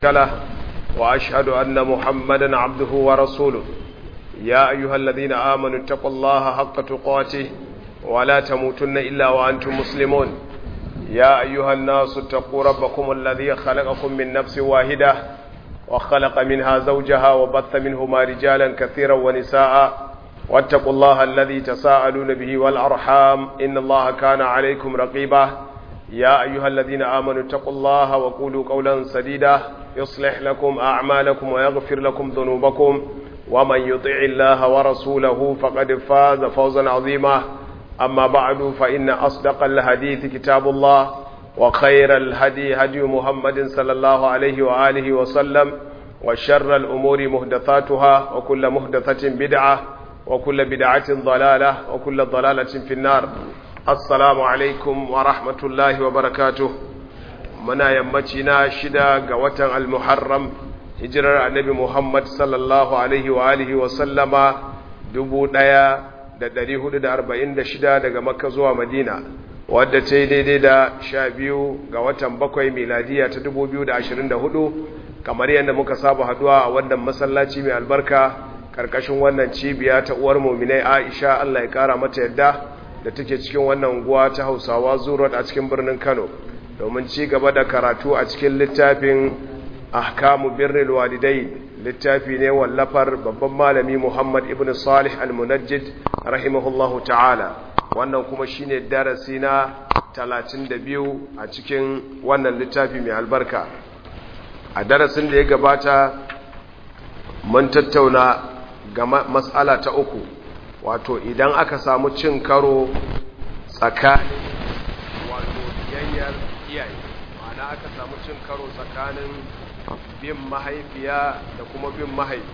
له وأشهد أن محمدا عبده ورسوله يا أيها الذين آمنوا اتقوا الله حق تقاته ولا تموتن إلا وأنتم مسلمون يا أيها الناس اتقوا ربكم الذي خلقكم من نفس واحدة وخلق منها زوجها وبث منهما رجالا كثيرا ونساء واتقوا الله الذي تساءلون به والأرحام إن الله كان عليكم رقيبا يا أيها الذين آمنوا اتقوا الله وقولوا قولا سديدا يصلح لكم أعمالكم ويغفر لكم ذنوبكم ومن يطع الله ورسوله فقد فاز فوزا عظيما أما بعد فإن أصدق الحديث كتاب الله وخير الهدي هدي محمد صلى الله عليه وآله وسلم وشر الأمور مهدثاتها وكل مهدثة بدعة وكل بدعة ضلالة وكل ضلالة في النار assalamu alaikum wa rahmatullahi wa barakatuh muna yammaci na shida ga watan al-muharram hijirar annabi muhammad sallallahu alaihi wa alihi wa sallama dubu ɗaya da ɗari hudu da arba'in da shida daga makka zuwa madina wadda ta yi daidai da sha biyu ga watan bakwai miladiya ta dubu biyu da ashirin da hudu kamar yadda muka saba haduwa a wannan masallaci mai albarka karkashin wannan cibiya ta uwar muminai aisha allah ya kara mata yadda da take cikin wannan unguwa ta Hausawa Zurot a cikin birnin Kano domin ci gaba da karatu a cikin littafin Ahkamu Birrul Walidain littafi ne wallafar babban malami Muhammad ibn Salih Al-Munajjid rahimahullahu ta'ala wannan kuma shine darasi na 32 a cikin wannan littafi mai albarka a darasin da ya gabata mun tattauna ga mas'ala ta uku wato idan aka samu cin karo tsakanin wato biyayyar iyaye ma'ana aka samu cin karo tsakanin bin mahaifiya da kuma bin mahaifi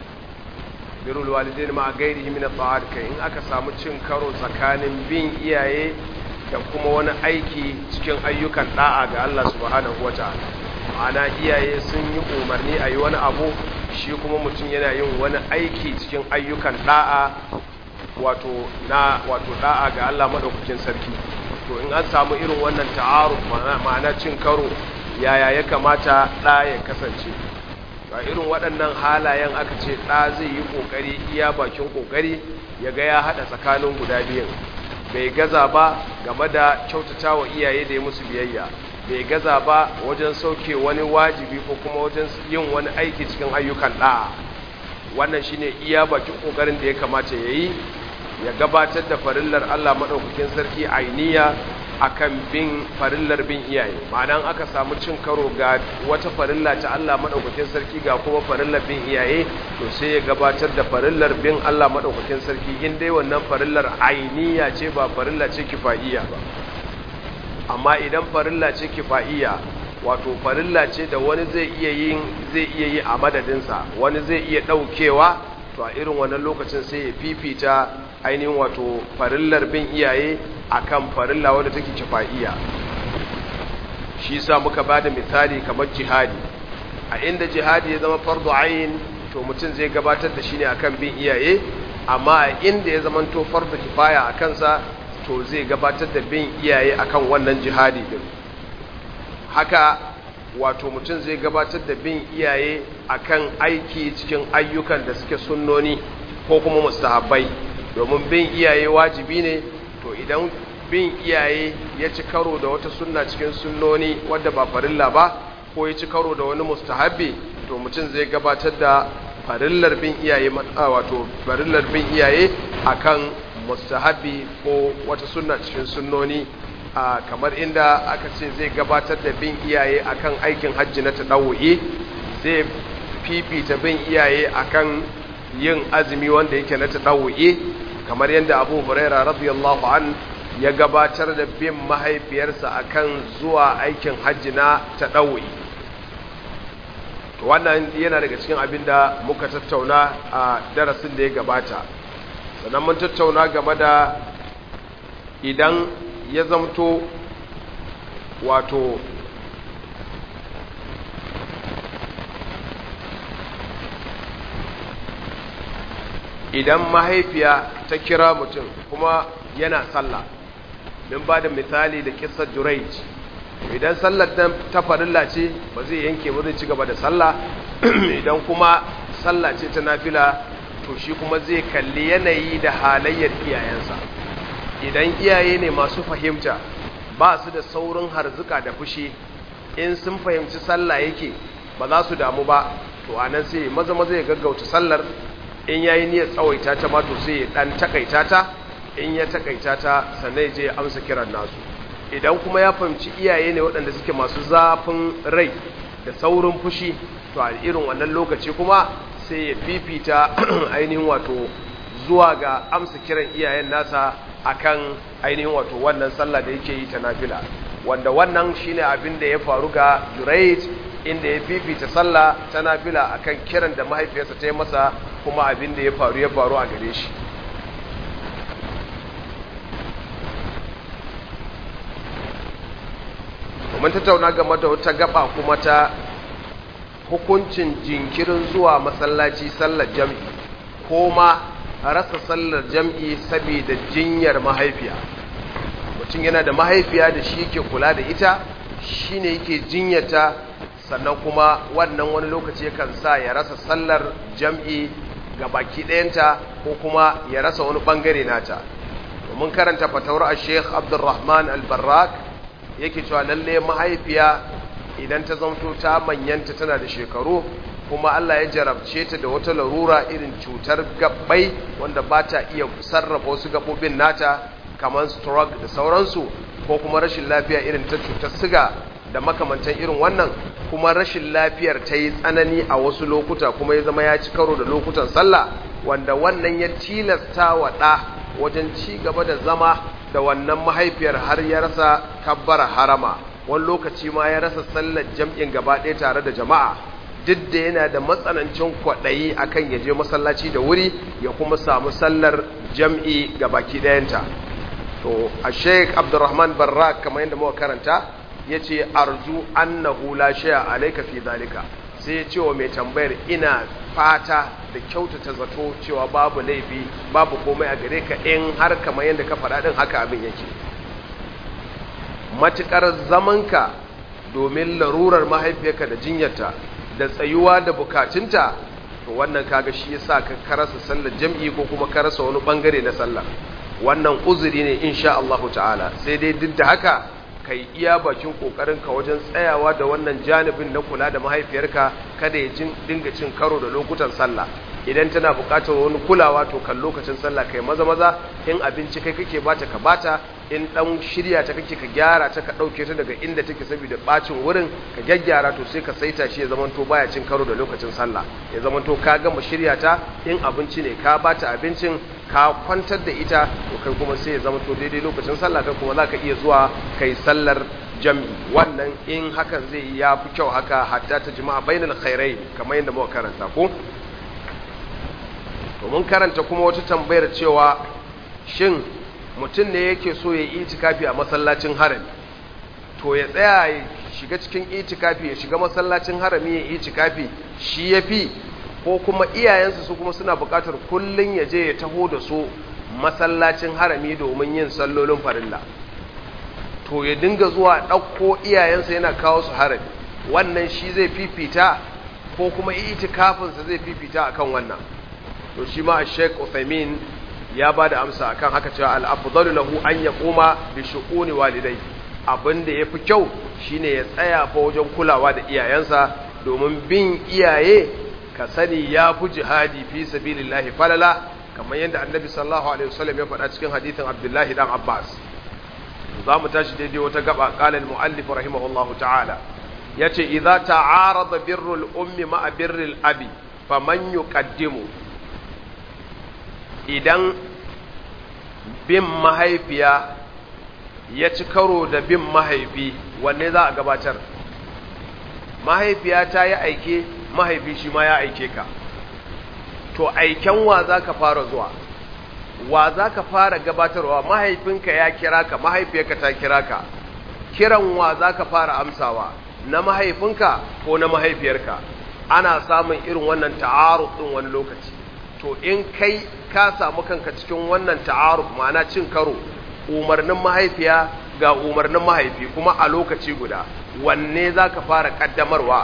birul walidain ma gairihi min at kai in aka samu cin karo tsakanin bin iyaye da kuma wani aiki cikin ayyukan da'a ga Allah subhanahu wataala ma'ana iyaye sun yi umarni a yi wani abu shi kuma mutum yana yin wani aiki cikin ayyukan da'a wato na wato da'a ga Allah madaukakin sarki to in an samu irin wannan ta'aruf ma'ana cin karo yaya ya kamata da ya kasance a irin waɗannan halayen aka ce da zai yi kokari iya bakin kokari ya ga ya hada tsakanin guda biyan bai gaza ba game da kyautatawa iyaye da ya musu biyayya bai gaza ba wajen sauke wani wajibi ko kuma wajen yin wani aiki cikin ayyukan da'a wannan shine iya bakin kokarin da ya kamata yayi ya gabatar da farillar Allah madaukakin sarki ainiya akan bin farillar bin iyaye ma'ana aka samu cin karo ga wata farilla ta Allah madaukakin sarki ga kuma farillar bin iyaye to sai ya gabatar da farillar bin Allah madaukakin sarki in dai wannan farillar ainiya ce ba farilla ce kifaiya ba amma idan farilla ce kifaiya wato farilla ce da wani zai iya yin zai iya yi a madadinsa wani zai iya daukewa to a irin wannan lokacin sai ya fifita ainihin wato farillar bin iyaye akan farilla wadda take kifaiya shi yasa muka bada misali kamar jihadi a inda jihadi ya zama fardu ayin to mutum zai gabatar da shi ne akan bin iyaye amma a inda ya zama to fardu kifaya a kansa to zai gabatar da bin iyaye akan wannan jihadi din haka wato mutum zai gabatar da bin iyaye akan aiki cikin ayyukan da suke sunnoni ko kuma mustahabbai domin bin iyaye wajibi ne to idan bin iyaye ya ci karo da wata sunna cikin sunnoni wadda ba farilla ba ko ya ci karo da wani mustahabbi to mutum zai gabatar da farillar bin iyaye wato farillar bin iyaye akan mustahabbi ko wata sunna cikin sunnoni a kamar inda aka ce zai gabatar da bin iyaye akan aikin hajji na tadawu'i zai fifita bin iyaye akan yin azumi wanda yake na tadawu'i kamar yadda Abu Huraira radiyallahu an ya gabatar da bin mahaifiyarsa akan zuwa aikin hajji na tadawu'i to wannan yana daga cikin abin da muka tattauna a darasin da ya gabata sannan mun tattauna game da idan ya zamto wato idan mahaifiya ta kira mutum kuma yana sallah min ba da misali da kisar juraic idan sallar ta farilla ce ba zai yanke ba zai ci gaba da sallah idan kuma sallah ce ta nafila to shi kuma zai kalli yanayi da halayyar iyayensa idan iyaye ne masu fahimta ba su da saurin harzuka da fushi in sun fahimci sallah yake ba za su damu ba to anan sai maza maza ya gaggauta sallar in yayi niyyar tsawaita ta ma to sai ya dan takaita ta in ya takaita ta sannan je ya amsa kiran nasu idan kuma ya fahimci iyaye ne waɗanda suke masu zafin rai da saurin fushi to a irin wannan lokaci kuma sai ya fifita ainihin wato zuwa ga amsa kiran iyayen nasa akan ainihin wato wannan sallah da yake yi ta nafila wanda wannan shine abin da ya faru ga Jurayj inda ya fifita sallah ta nafila akan kiran da mahaifiyarsa ta yi masa kuma abin da ya faru ya faru a gare shi mun tattauna game da wata gaba kuma ta hukuncin jinkirin zuwa masallaci sallar jam'i ko ma rasa sallar jam'i saboda jinyar mahaifiya mutum yana da mahaifiya da shi ke kula da ita shi ne yake jinyata sannan kuma wannan wani lokaci yakan sa ya rasa sallar jam'i ga baki ɗayanta ko kuma ya rasa wani ɓangare nata domin karanta fatawar a sheikh abdulrahman albarrak yake cewa lalle mahaifiya idan ta zamto ta manyanta tana da shekaru kuma Allah ya jarabce ta da wata larura irin cutar gabbai wanda ba ta iya sarrafa wasu gabobin nata kamar stroke da sauransu ko kuma rashin lafiya irin ta cutar siga da makamantan irin wannan kuma rashin lafiyar ta yi tsanani a wasu lokuta kuma ya zama ya ci karo da lokutan sallah wanda wannan ya tilasta wa ɗa wajen ci gaba da zama da wannan mahaifiyar har ya rasa kabbara harama wani lokaci ma ya rasa sallar jam'in gaba ɗaya tare da jama'a duk da yana da matsanancin kwaɗayi akan ya je masallaci da wuri ya kuma samu sallar jam'i ga baki ɗayanta to a sheik abdurrahman barra kamar yadda muka karanta ya ce arju annahu la shaya alaika fi zalika sai ya ce wa mai tambayar ina fata da kyautata zato cewa babu laifi babu komai a gare ka in har kamar yadda ka faɗa ɗin haka abin yake matuƙar zamanka domin larurar mahaifiyarka da jinyarta da tsayuwa da bukatunta to wannan kaga shi yasa ka karasa sallar jam'i ko kuma karasa wani bangare na sallah wannan uzuri ne insha Allah ta'ala sai dai duk da haka kai iya bakin kokarin ka wajen tsayawa da wannan janibin na kula da mahaifiyarka kada ya dinga cin karo da lokutan sallah idan tana buƙatar wani kulawa to kan lokacin sallah kai maza maza in abinci kai kake bata ka bata in dan shirya ta kake ka gyara ta ka dauke ta daga inda take saboda bacin wurin ka gyaggyara to sai ka saita shi ya zamanto baya cin karo da lokacin sallah ya zamanto ka gama shirya ta in abinci ne ka bata abincin ka kwantar da ita to kai kuma sai ya zamanto daidai lokacin sallah kai kuma zaka iya zuwa kai sallar jam'i wannan in hakan zai ya fi kyau haka hatta ta jima'a bainal khairai kamar yadda muka karanta ko to mun karanta kuma wata tambayar cewa shin mutum ne yake so ya yi itikafi a masallacin harami to ya tsaya ya shiga cikin itikafi ya shiga masallacin harami ya itikafi shi ya fi ko kuma iyayensu su kuma suna buƙatar kullum ya je ya taho da su masallacin harami domin yin sallolin farilla to ya dinga zuwa ɗauko iyayensa yana kawo su harami wannan shi zai fifita ko kuma itikafinsa zai fifita akan wannan to shi ma Sheikh Uthaymeen ya ba da amsa akan haka cewa al-afdalu lahu an yaquma bi shu'uni walidai abinda yafi kyau shine ya tsaya fa wajen kulawa da iyayensa domin bin iyaye ka sani ya fi jihadi fi sabilillahi falala kamar yadda annabi sallallahu alaihi wasallam ya faɗa cikin hadithin Abdullahi dan Abbas za mu tashi daidai wata gaba qala al-muallif rahimahullahu ta'ala yace idza ta'arada birrul ummi ma'a birril abi faman yuqaddimu idan bin mahaifiya ya ci karo da bin mahaifi wanne za a gabatar mahaifiya ta yi aike mahaifi shi ma ya aike ka to aiken wa za ka fara zuwa wa za ka fara gabatarwa mahaifinka ya kira ka mahaifiyarka ta kira ka kiran wa za ka fara amsawa na mahaifinka ko na mahaifiyarka ana samun irin wannan ta'aruf ɗin wani lokaci to in kai ka samu kanka cikin wannan ta'aruf ma'ana cin karo umarnin mahaifiya ga umarnin mahaifi kuma a lokaci guda wanne za ka fara ƙaddamarwa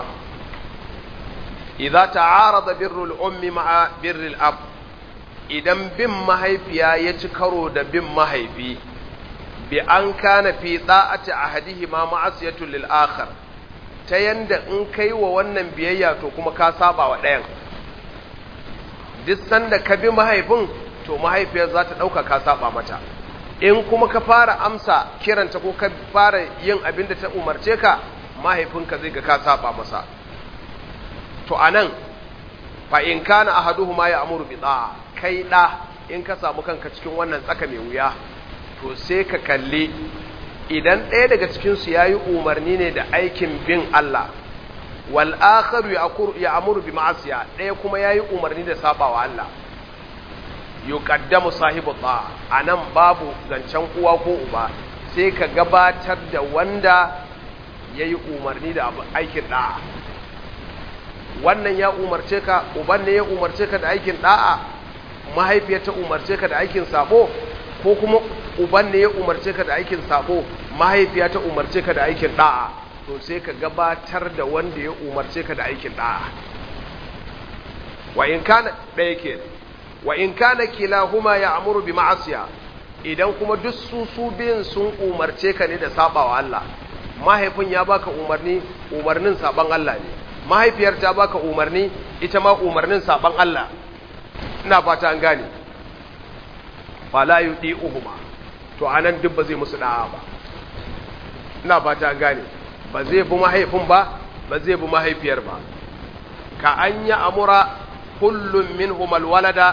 idza ta'arada birrul ummi ma'a birril ab idan bin mahaifiya ya ci karo da bin mahaifi bi an kana fi da'ati ahadihima ma'asiyatul lil akhar ta yanda in kai wa wannan biyayya to kuma ka saba wa ɗayan duk sanda ka bi mahaifin to mahaifiyar za ta ɗauka ka saba mata in kuma ka fara amsa kiranta ko ka fara yin abin da ta umarce ka mahaifinka zai ga ka saba masa to anan fa in kana ahaduhuma ya amuru bi da'a kai da in ka samu kanka cikin wannan tsaka mai wuya to sai ka kalli idan ɗaya daga cikin su yayi umarni ne da aikin bin Allah wal akharu ya amuru bi ma'asiya ɗaya kuma yayi umarni da sabawa Allah yuqaddamu sahibu ta'a anan babu zancen uwa ko uba sai ka gabatar da wanda yayi umarni da aikin da'a wannan ya umarce ka uban ne ya umarce ka da aikin da'a mahaifiyar ta umarce ka da aikin sabo ko kuma uban ne ya umarce ka da aikin sabo mahaifiya ta umarce ka da aikin da'a to sai ka gabatar da wanda ya umarce ka da aikin da'a wa in kana ɗaya ke wa in kana kilahuma ya amuru bi ma'asiya idan kuma duk su su biyun sun umarce ka ne da sabawa Allah mahaifin ya baka umarni umarnin saban Allah ne mahaifiyar ta baka umarni ita ma umarnin saban Allah ina fata an gane fala yudi'uhuma to anan duk ba zai musu da'a ba ina fata an gane ba zai bi mahaifin ba ba zai bi mahaifiyar ba ka an yi amura kullum minhum alwalada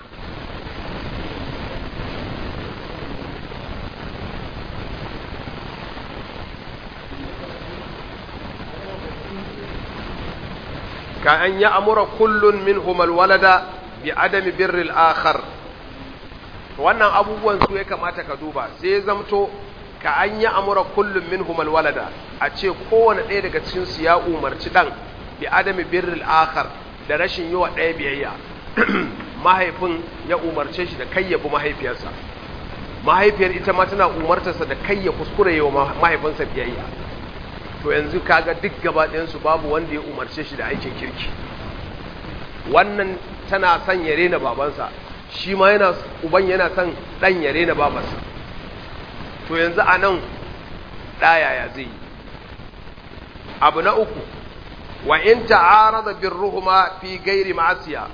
ka an yi amura kullum minhum alwalada bi adami birril akhar wannan abubuwan su ya kamata ka duba sai zamto ka an yi amura kullum minhum alwalada a ce kowane ɗaya daga cikin su ya umarci dan bi adami birril akhar da rashin yi wa ɗaya biyayya mahaifin ya umarce shi da kayyabu mahaifiyarsa mahaifiyar ita ma tana umartarsa da kayya kuskure yi wa mahaifinsa biyayya to yanzu kaga duk gaba ɗayansu babu wanda ya umarce shi da aikin kirki wannan tana son ya rena babansa shi ma yana uban yana son ɗan ya rena babansa to yanzu a nan ɗaya ya zai yi abu na uku wa in ta'arada birruhuma fi gairi ma'asiya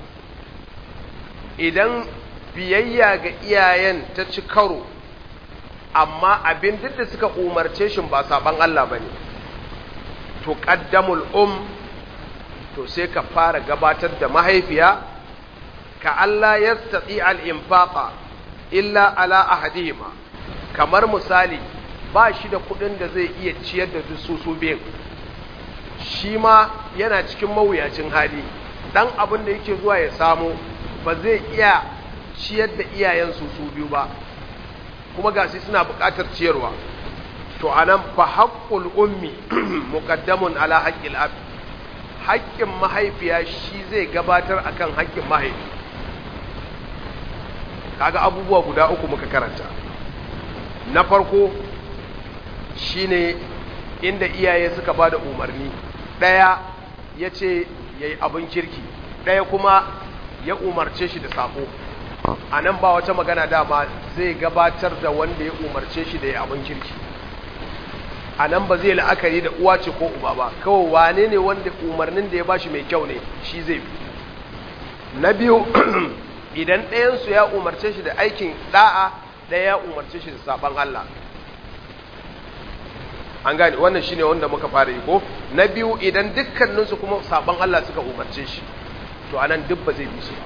idan biyayya ga iyayen ta ci karo amma abin duk da suka umarce shi ba saban Allah bane to qaddamul um to sai ka fara gabatar da mahaifiya ka Allah yastati al-infaqa illa ala ahadihima kamar misali ba shi da kudin da zai iya ciyar da su su biyan shi ma yana cikin mawuyacin hali dan abin da yake zuwa ya samu ba zai iya ciyar da iyayensu su biyu ba kuma gashi suna buƙatar ciyarwa to anan fa haqqul ummi muqaddamun ala haqqil ab haƙƙin mahaifiya shi zai gabatar akan haƙƙin mahaifi kaga abubuwa guda uku muka karanta na farko shine inda iyaye suka bada umarni ɗaya ya ce ya yi abin kirki ɗaya kuma ya umarce shi da sabo a nan ba wata magana dama zai gabatar da wanda ya umarce shi da ya abin kirki a nan ba zai la'akari da uwa ce ko uba ba kawai wane ne wanda umarnin da ya bashi mai kyau ne shi zai bi na biyu idan ɗayansu ya umarce shi da aikin ɗa'a ɗaya ya umarce shi da saban Allah an gane wannan shine wanda muka fara yi ko na biyu idan dukkaninsu kuma saban Allah suka umarce shi to anan duk ba zai bi su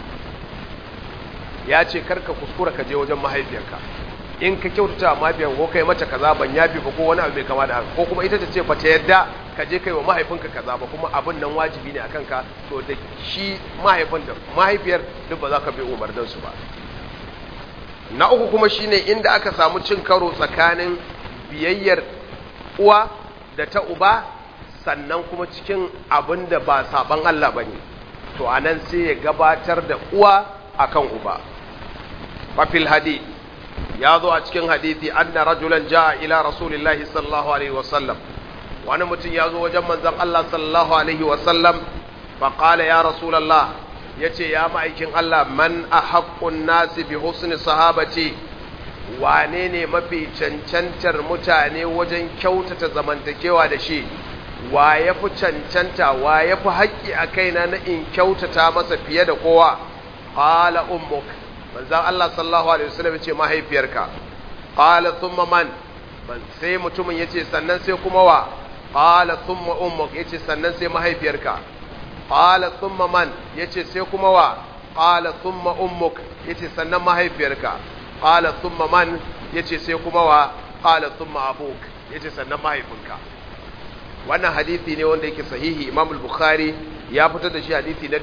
ya ce karka kuskura ka je wajen mahaifiyarka in ka kyautata mahaifiyar ko kai mata kaza ban yafi ba ko wani abu mai kama da haka ko kuma ita ta ce ba ta yadda ka je kai wa mahaifinka kaza ba kuma abin nan wajibi ne akan ka to da shi mahaifin da mahaifiyar duk ba za ka bi umarnin su ba na uku kuma shine inda aka samu cin karo tsakanin biyayyar uwa da ta uba sannan kuma cikin abin da ba saban Allah bane to anan sai ya gabatar da uwa akan uba fafil hadi ya zo a cikin hadithi anna rajulan jaa ila rasulillahi sallallahu alaihi wasallam wani mutum ya zo wajen manzon Allah sallallahu alaihi wasallam fa qala ya rasulullah yace ya ma'aikin Allah man ahaqqun nasi bi husni sahabati wane ne mafi cancantar mutane wajen kyautata zamantakewa da shi wa ya fi cancanta wa ya fi haƙƙi a kaina na in kyautata masa fiye da kowa qala ummuk manzon Allah sallallahu alaihi wasallam yace mahaifiyarka qala thumma man sai mutumin yace sannan sai kuma wa qala thumma ummuk yace sannan sai mahaifiyarka qala thumma man yace sai kuma wa qala thumma ummuk yace sannan mahaifiyarka qala thumma man yace sai kuma wa qala thumma abuk yace sannan mahaifinka wannan hadisi ne wanda yake sahihi Imam al-Bukhari ya fitar da shi hadisi na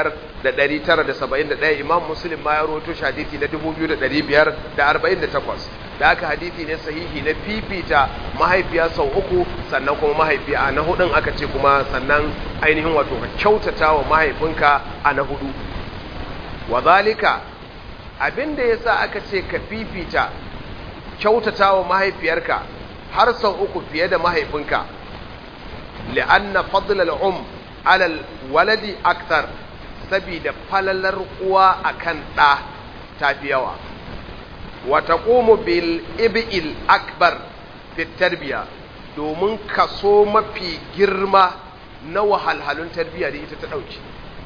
5971 Imam Muslim ma ya rawaito shi hadisi na 2548 da haka hadisi ne sahihi na fifita mahaifiya sau uku sannan kuma mahaifiya na hudun aka ce kuma sannan ainihin wato ka kyautata wa mahaifinka a na hudu wadhalika abinda yasa aka ce ka fifita kyautata wa mahaifiyarka har sau uku fiye da mahaifinka li'anna fadl al-um ala al-waladi akthar sabida falalar uwa akan da tafi yawa wa taqumu bil ibil akbar fi tarbiya domin kaso mafi girma na wahalhalun tarbiya da ita ta dauki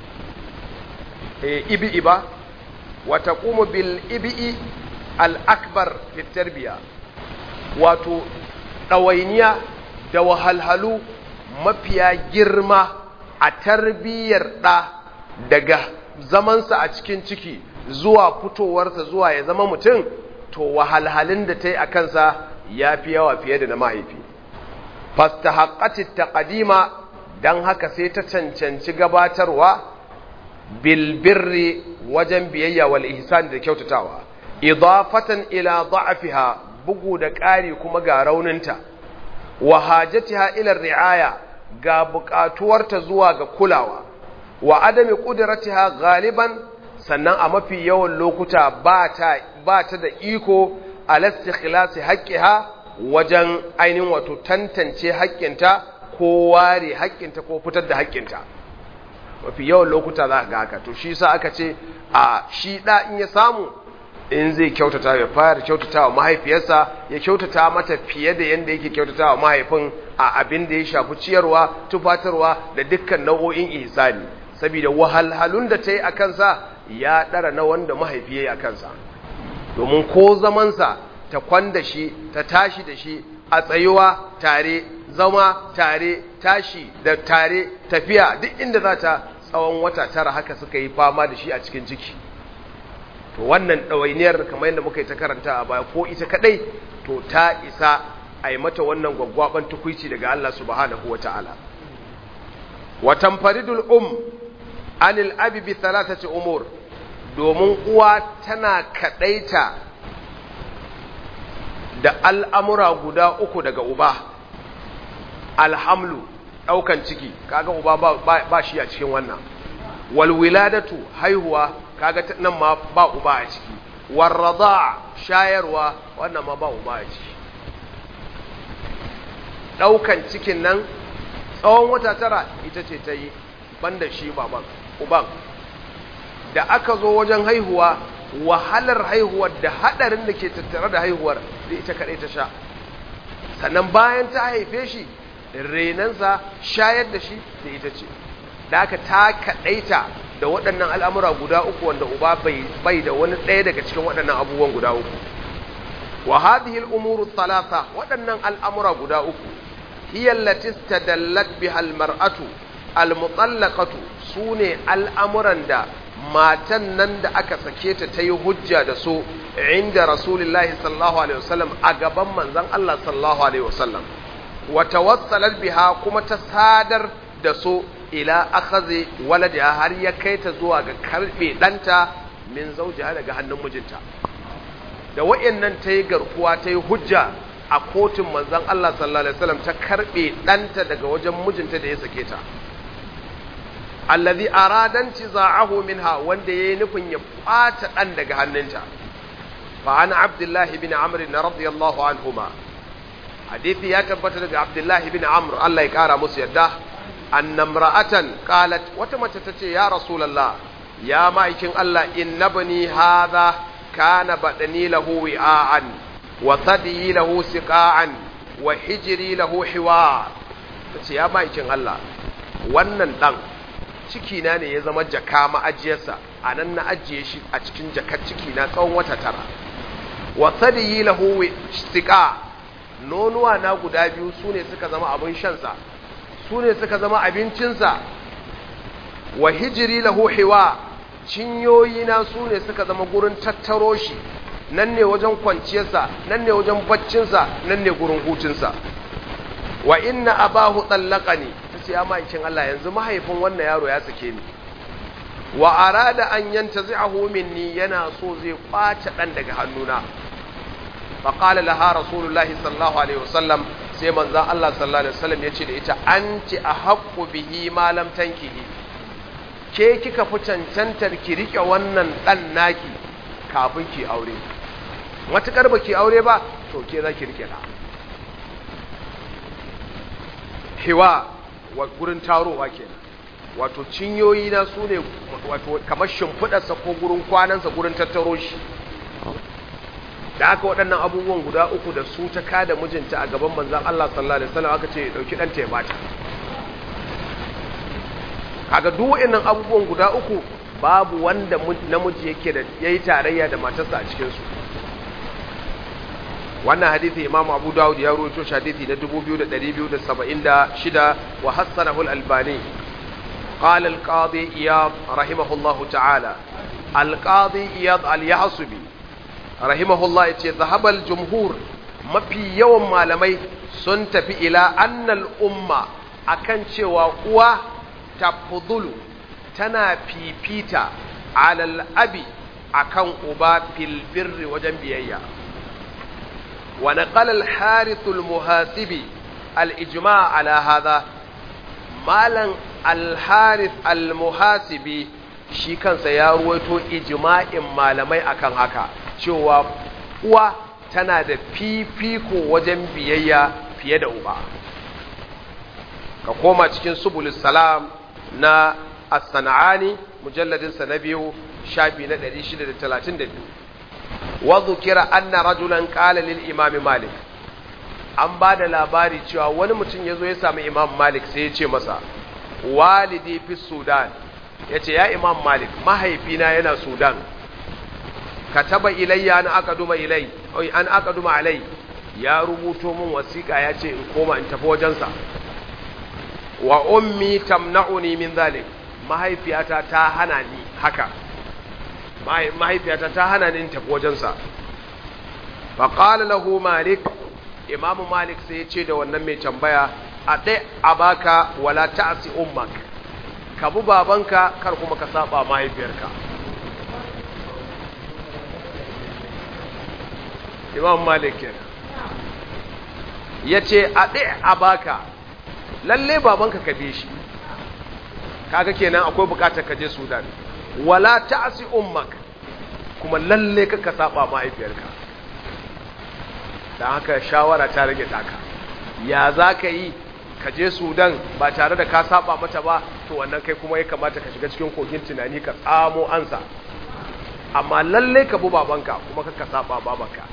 eh ibi ba wa taqumu bil ibi al akbar fi tarbiya wato ɗawainiya da wahalhalu mafiya girma a tarbiyyar ɗa daga zamansa a cikin ciki zuwa fitowarsa zuwa ya zama mutum to wahalhalun da ta yi a kansa ya fi yawa fiye da na mahaifi fasta haƙaci ta ƙadima don haka sai ta cancanci gabatarwa bilbirri wajen biyayya wal ihsan da kyautatawa idafatan ila da'afiha bugu da ƙari kuma ga rauninta wa hajatiha ila ri'aya ga buƙatuwarta zuwa ga kulawa wa adami qudratiha galiban sannan a mafi yawan lokuta ba ta ba ta da iko alastikhlasi haqqiha wajen ainihin wato tantance haƙƙinta ko ware haƙƙinta ko fitar da haƙƙinta mafi yawan lokuta za ga haka to shi yasa aka ce a shi da in ya samu in zai kyautata ya fara kyautata wa mahaifiyarsa ya kyautata mata fiye da yadda yake kyautata wa mahaifin a abin da ya shafi ciyarwa tufatarwa da dukkan nau'o'in ihsani saboda wahalhalun da ta yi a kansa ya ɗara na wanda mahaifi ya yi a kansa domin ko zamansa ta kwanda shi ta tashi da shi a tsayuwa tare zama tare tashi da tare tafiya duk inda za ta tsawon wata tara haka suka yi fama da shi a cikin ciki to wannan ɗawainiyar kamar yadda muka yi ta karanta a baya ko ita kaɗai to ta isa a yi mata wannan gwaggwaban tukuici daga Allah subhanahu wa ta'ala watan faridul um anil abi bi talatati umur domin uwa tana kaɗaita da al'amura guda uku daga uba alhamlu ɗaukan ciki kaga uba ba shi a cikin wannan walwiladatu haihuwa kaga nan ma ba uba a ciki warrada shayarwa wannan ma ba uba a ciki daukan cikin nan tsawon wata tara ita ce ta yi banda shi baban uban da aka zo wajen haihuwa wahalar haihuwar da hadarin da ke tattare da haihuwar da ita kadai ta sha sannan bayan ta haife shi renansa shayar da shi da ita ce da aka ta kadaita da waɗannan al'amura guda uku wanda uba bai da wani ɗaya daga cikin waɗannan abubuwan guda uku wa hadhihi al-umuru thalatha waɗannan al'amura guda uku hiya allati istadallat biha al-mar'atu al-mutallaqatu sune al'amuran da matan nan da aka sake ta ta yi hujja da su inda rasulullahi sallallahu alaihi wasallam a gaban manzon Allah sallallahu alaihi wasallam wa tawassalat biha kuma ta sadar da su ila akhazi waladiha har ya kai ta zuwa ga karbe danta min zaujiha daga hannun mijinta da wayannan ta yi garkuwa ta yi hujja a kotun manzon Allah sallallahu alaihi wasallam ta karbe danta daga wajen mijinta da ya sake ta allazi aradan tiza'ahu minha wanda yayi nufin ya kwata dan daga hannunta fa an abdullahi bin amr radiyallahu anhuma hadisi ya tabbata daga abdullahi bin amr Allah ya kara musu yadda annamra'atan qalat wata mace tace ya rasulullah ya ma'aikin Allah innabni hadha kana badani lahu wi'an wa thadi lahu siqa'an wa hijri lahu hiwa tace ya ma'aikin Allah wannan dan ciki na ne ya zama jaka ma'ajiyarsa anan na ajiye shi a cikin jakar ciki na tsawon wata tara wa thadi lahu siqa nonuwa na guda biyu sune suka zama abin shansa su ne suka zama abincinsa wa hijiri lahu hiwa cinyoyina su ne suka zama gurin tattaro shi nan ne wajen kwanciyarsa nan ne wajen baccinsa nan ne gurin hutunsa wa inna abahu tsallaka ne ta ce ya ma'aikin Allah yanzu mahaifin wannan yaro ya sake ni wa arada an yanta zai minni yana so zai kwace ɗan daga hannuna faƙala laha rasulullahi sallallahu alaihi wasallam sai manzan Allah sallallahu alaihi wasallam ya ce da ita an ci a haƙƙu bihi malam tankihi ke kika fi cancantar ki riƙe wannan ɗan naki kafin ki aure matuƙar ba ki aure ba to ke za ki riƙe ɗa hiwa wa gurin tarowa kenan wato cinyoyi na su ne wato kamar shimfiɗarsa ko gurin kwanansa gurin tattaro shi da aka waɗannan abubuwan guda uku da su ta kada mijinta a gaban manzan Allah sallallahu alaihi wasallam aka ce ya dauki ɗanta ya bata kaga duk waɗannan abubuwan guda uku babu wanda namiji yake da yayi tarayya da matarsa a cikin su wannan hadisi Imam Abu Dawud ya rawaito shi hadisi na 2276 wa hasanahu al-Albani قال القاضي إياض رحمه الله تعالى القاضي إياض اليحصبي rahimahullah ya ce zahabal jumhur mafi yawan malamai sun tafi ila annal umma akan cewa uwa tafudulu tana fifita alal abi akan uba fil birri wajen biyayya wa naqala al harith al muhasibi al ijma' ala hadha malan al harith al muhasibi shi kansa ya ruwaito ijma'in malamai akan haka cewa uwa tana da fifiko wajen biyayya fiye da uba ka koma cikin subulus salam na as-sana'ani mujalladinsa na biyu shafi na 632 wa dhukira anna rajulan qala lil imam malik an ba da labari cewa wani mutum ya zo ya sami imam malik sai ya ce masa walidi fi sudan ya ce ya imam malik mahaifina yana sudan kataba ilayya an aka duma ilai an aka duma alai ya rubuto min wasiƙa ya ce in koma in tafi wajensa wa ummi tamna'uni min zalik mahaifiyata ta hana ni haka mahaifiyata ta hana ni in tafi wajensa fa qala lahu malik imam malik sai ya ce da wannan mai tambaya a dai abaka wala ta'si ummak ka bu babanka kar kuma ka saba mahaifiyarka imam malik ya ce a ɗaya a baka lalle babanka ka bi shi kaga kenan akwai bukatar ka je sudan wala ta'si ummak kuma lalle ka saba mahaifiyarka dan haka shawara ta rage taka ya za ka yi ka je sudan ba tare da ka saba mata ba to wannan kai kuma ya kamata ka shiga cikin kogin tunani ka tsamo ansa amma lalle ka bi babanka kuma ka saba babanka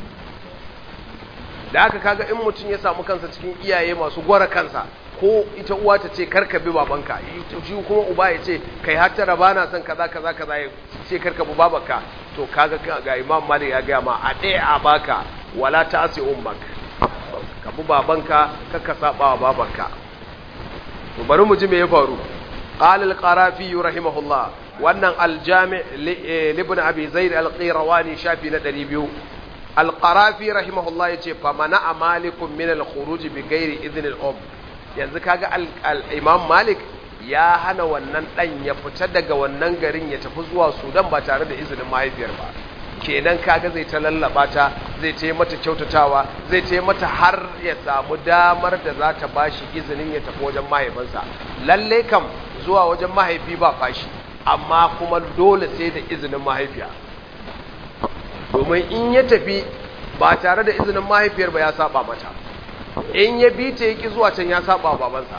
da haka kaga in mutum ya samu kansa cikin iyaye masu gwara kansa ko ita uwa ta ce karka bi babanka shi kuma uba ya ce kai har tara bana son kaza kaza kaza ya ce karka bi babanka to kaga ga imam malik ya gaya ma a ɗaya a baka wala ta asi ummak ka bi babanka kakka saba wa babanka to bari mu ji me ya faru qala al-qarafi rahimahullah wannan al-jami' li ibn abi zaid al-qirawani shafi na 200 alƙarafi rahimahullah ya ce famana a malikun min al-khuruji bi gairi izinin um yanzu kaga al-imam malik ya hana wannan ɗan ya fita daga wannan garin ya tafi zuwa sudan ba tare da izinin mahaifiyar ba kenan kaga zai ta lallaba ta zai ta mata kyautatawa zai ta mata har ya samu damar da za ta bashi izinin ya tafi wajen mahaifinsa lalle kam zuwa wajen mahaifi ba fashi amma kuma dole sai da izinin mahaifiya domin in ya tafi ba tare da izinin mahaifiyar ba ya saba mata in ya bi ta yaki zuwa can ya saba wa babansa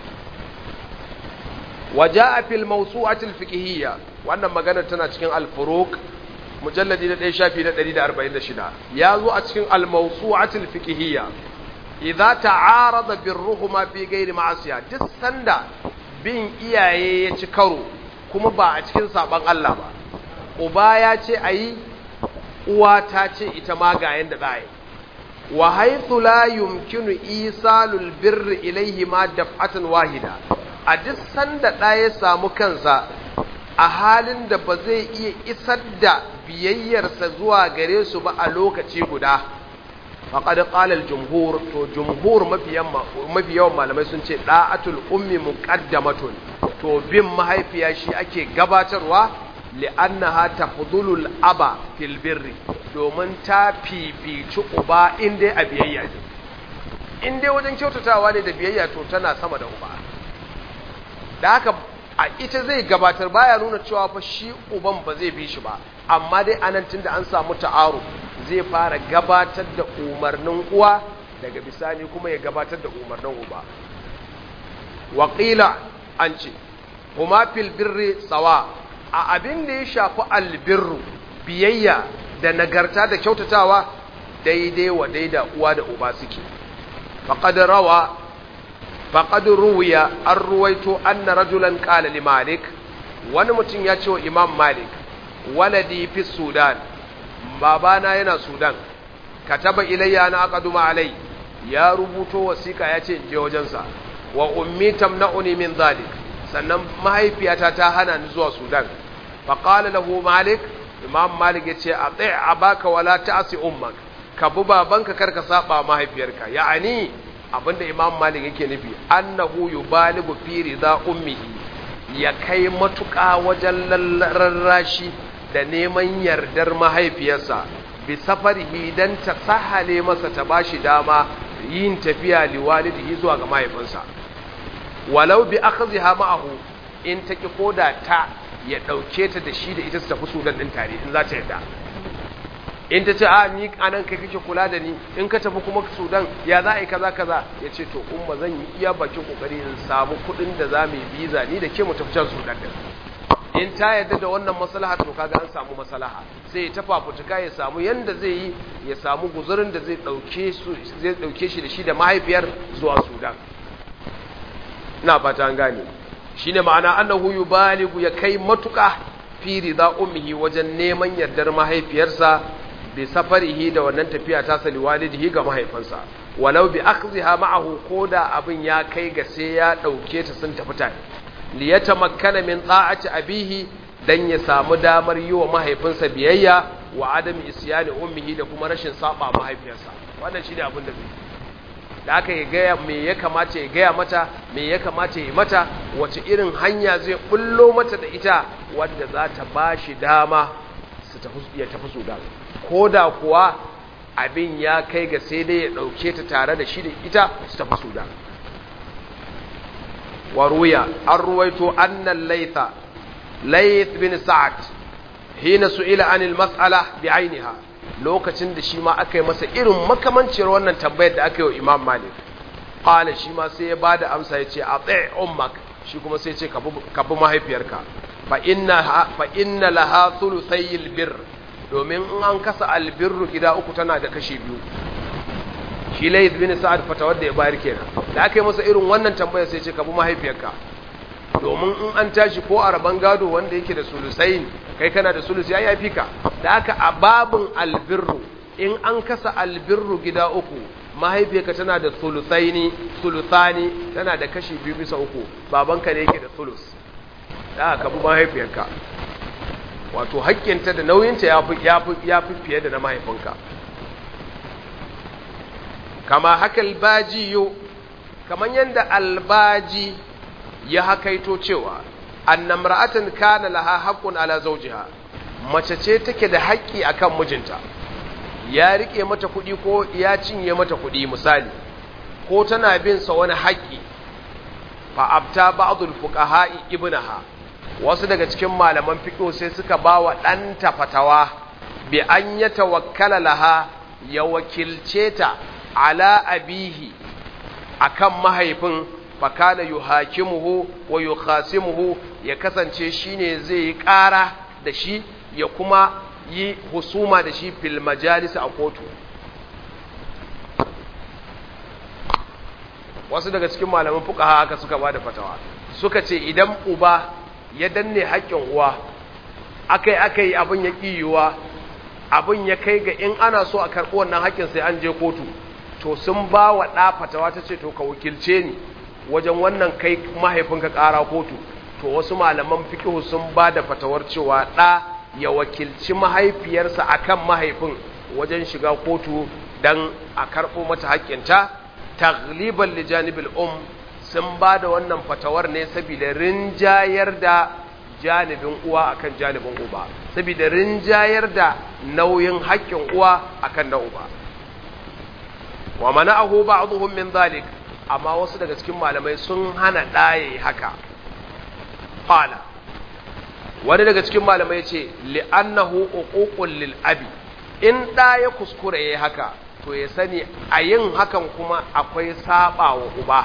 waja'a fil mawsu'atil fiqhiyya wannan maganar tana cikin al-furuq mujalladi na 1 shafi na 146 ya zo a cikin al-mawsu'atil fiqhiyya idza ta'arada birruhuma fi ghairi ma'asiya duk sanda bin iyaye ya ci karo kuma ba a cikin saban Allah ba uba ya ce ayi uwa ta ce ita ma ga yanda za yi wa haythu la yumkinu isalul birri ilayhi ma daf'atan wahida a duk sanda ɗa ya samu kansa a halin da ba zai iya isar da biyayyarsa zuwa gare su ba a lokaci guda faƙad ƙalal jumhur to jumhur mafi yawan malamai sun ce ɗa'atul ummi muqaddamatun to bin mahaifiya shi ake gabatarwa li'annaha tafdhulul aba fil birri domin ta fifici uba in dai a biyayya ne in dai wajen kyautatawa ne da biyayya to tana sama da uba da haka a ita zai gabatar baya nuna cewa fa shi uban ba zai bi shi ba amma dai anan tunda an samu ta'aru zai fara gabatar da umarnin uwa daga bisani kuma ya gabatar da umarnin uba waƙila an ce kuma fil birri tsawa a abin da ya shafi albirru biyayya da nagarta da kyautatawa daidai wa daida uwa da uba suke faqad rawa faqad ruwiya an ruwaito anna rajulan qala li malik wani mutum ya ce wa imam malik waladi fi sudan babana yana sudan kataba ilayya na aqaduma alai ya rubuto wasiƙa ya ce je wajensa wa ummi tamna'uni min zalik sannan mahaifiyata ta hana ni zuwa sudan faqala lahu malik imam malik ya ce ati abaka wala ta'si ummak ka bi babanka karka saba mahaifiyarka ya'ani abinda imam malik yake nufi annahu yubaligu fi rida ummihi ya kai matuƙa wajen rarrashi da neman yardar mahaifiyarsa bi safarihi dan ta sahale masa ta bashi dama yin tafiya liwalidihi zuwa ga mahaifinsa walau bi akhziha ma'ahu in ta ki koda ta ya dauke ta da shi da ita su tafi sudan din tare in za ta yarda in ta ce a ni anan kai kake kula da ni in ka tafi kuma sudan ya za a yi kaza kaza ya ce to umma zan yi iya bakin kokari in samu kuɗin da za mu yi biza ni da ke mu tafi can sudan din in ta yarda da wannan maslaha to kaga an samu maslaha sai ya tafa futuka ya samu yanda zai yi ya samu guzurin da zai dauke su zai dauke shi da shi da mahaifiyar zuwa sudan ina fata an gane shine ma'ana annahu yubaligu ya kai matuka fi rida ummihi wajen neman yardar mahaifiyarsa bi safarihi da wannan tafiya ta sali walidihi ga mahaifinsa walau bi akhziha ma'ahu koda abin ya kai ga sai ya dauke ta sun tafi tare li yatamakkana min ta'ati abihi dan ya samu damar yi wa mahaifinsa biyayya wa adam isyani ummihi da kuma rashin saba mahaifiyarsa wannan shine abin da zai da aka yi gaya me ya kamata ya gaya mata me ya kamata ya mata wace irin hanya zai bullo mata da ita wadda za ta ba shi dama su ya tafi sudan ko da kuwa abin ya kai ga sai dai ya ɗauke ta tare da shi da ita su tafi sudan waruya an ruwaito annan laitha laith bin sa'ad hina su'ila anil mas'ala bi ainiha lokacin da shi ma aka yi masa irin makamanciyar wannan tambayar da aka yi wa imam malik ƙala shi ma sai ya ba da amsa ya ce a tsaye ummak shi kuma sai ce ka bi mahaifiyarka fa inna laha sulusayil bir domin in an kasa albirru gida uku tana da kashi biyu shi layth bin sa'ad fata wanda ya bayar kenan da aka yi masa irin wannan tambayar sai ce ka bi mahaifiyarka domin in an tashi ko a rabon gado wanda yake da sulusain kai kana da sulus ya yafi ka da haka a babin albirru in an kasa albirru gida uku mahaifiyarka tana da sulusaini sulusani tana da kashi biyu bisa uku babanka ne yake da sulus da haka bi mahaifiyarka wato haƙƙinta da nauyinta ya fi fiye da na mahaifinka kama haka albaji yau kamar yadda albaji ya hakaito cewa annamra'atan kana laha haqqun ala zawjiha mace ce take da haƙƙi akan mijinta ya rike mata kuɗi ko ya cinye mata kuɗi misali ko tana bin sa wani haƙƙi fa abta ba'dul fuqaha'i ibnaha wasu daga cikin malaman fiqh sai suka bawa ɗanta fatawa bi an ya tawakkala laha ya wakilce ta ala abihi akan mahaifin fakana yuhakimuhu wa yukhasimuhu ya kasance shine zai yi ƙara da shi ya kuma yi husuma da shi fil majalis a kotu wasu daga cikin malaman fuqaha haka suka bada fatawa suka ce idan uba ya danne haƙƙin uwa akai akai abin ya kiyuwa abin ya kai ga in ana so a karɓi wannan haƙƙin sai an je kotu to sun ba wa ɗa fatawa ta ce to ka wakilce ni wajen wannan kai mahaifinka ƙara kotu to wasu malaman fikihu sun ba da fatawar cewa ɗa ya wakilci mahaifiyarsa akan mahaifin wajen shiga kotu don a karɓo mata haƙƙinta tagliban lijanibil um sun ba da wannan fatawar ne saboda rinjayar da janibin uwa akan janibin uba saboda rinjayar da nauyin haƙƙin uwa akan na uba wa mana'ahu ba'dhum min dhalik amma wasu daga cikin malamai sun hana ɗaye haka qala wani daga cikin malamai ce li'annahu uququl lil abi in ɗa ya kuskure yayi haka to ya sani a yin hakan kuma akwai saba wa uba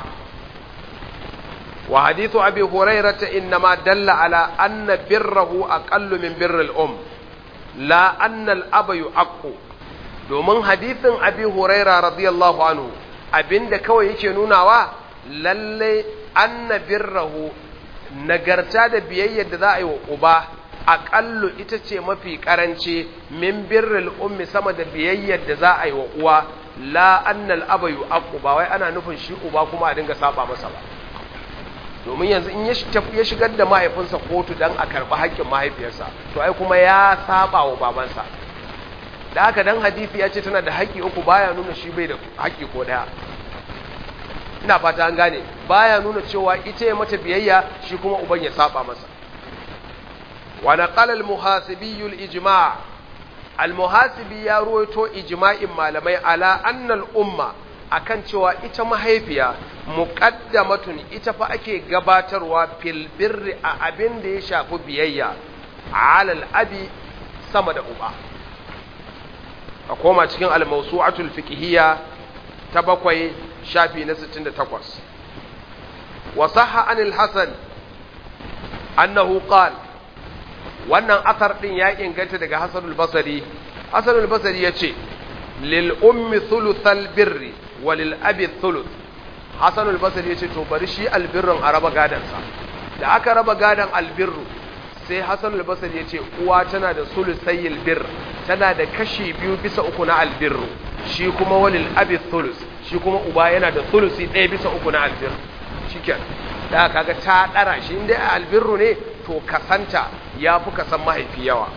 wa hadithu abi hurairata innama dalla ala anna birrahu aqallu min birril um la anna al aba yu'aqqu domin hadithin abi huraira radiyallahu anhu abinda kawai yake nunawa lalle anna birrahu nagarta da biyayyar da za a yi wa uba aƙallu ita ce mafi ƙaranci min birril ummi sama da biyayyar da za a yi wa uwa la annal aba yu'aqqu ba wai ana nufin shi uba kuma a dinga saba masa ba domin yanzu in ya shigar da mahaifinsa kotu dan a karɓi haƙƙin mahaifiyarsa to ai kuma ya saba wa babansa da haka dan hadisi ya ce tana da haƙƙi uku baya nuna shi bai da haƙƙi ko ɗaya ina fata an gane baya nuna cewa ita ya mata biyayya shi kuma uban ya saba masa wa naqala al-muhasibi al-ijma' al-muhasibi ya ruwaito ijma'in malamai ala anna al-umma akan cewa ita mahaifiya muqaddamatun ita fa ake gabatarwa fil birri a abin da ya shafi biyayya ala al-abi sama da uba a koma cikin al-mawsu'atul fiqhiyya ta bakwai shafi na 68 wa sahha anil hasan annahu qala wannan asar din ya inganta daga hasanul basri hasanul basri yace lil ummi thuluthal birri wa lil abi thuluth hasanul basri yace to bari shi albirrun a raba gadan sa da aka raba gadan albirru sai hasanul basri yace uwa tana da sulusayil bir tana da kashi biyu bisa uku na albirru shi kuma walil abi thuluth shi kuma uba yana da thulusi ɗaya bisa uku na albirru shikenan da kaga ta dara shi inda albirru ne to kasanta ya fi kasan mahaifi yawa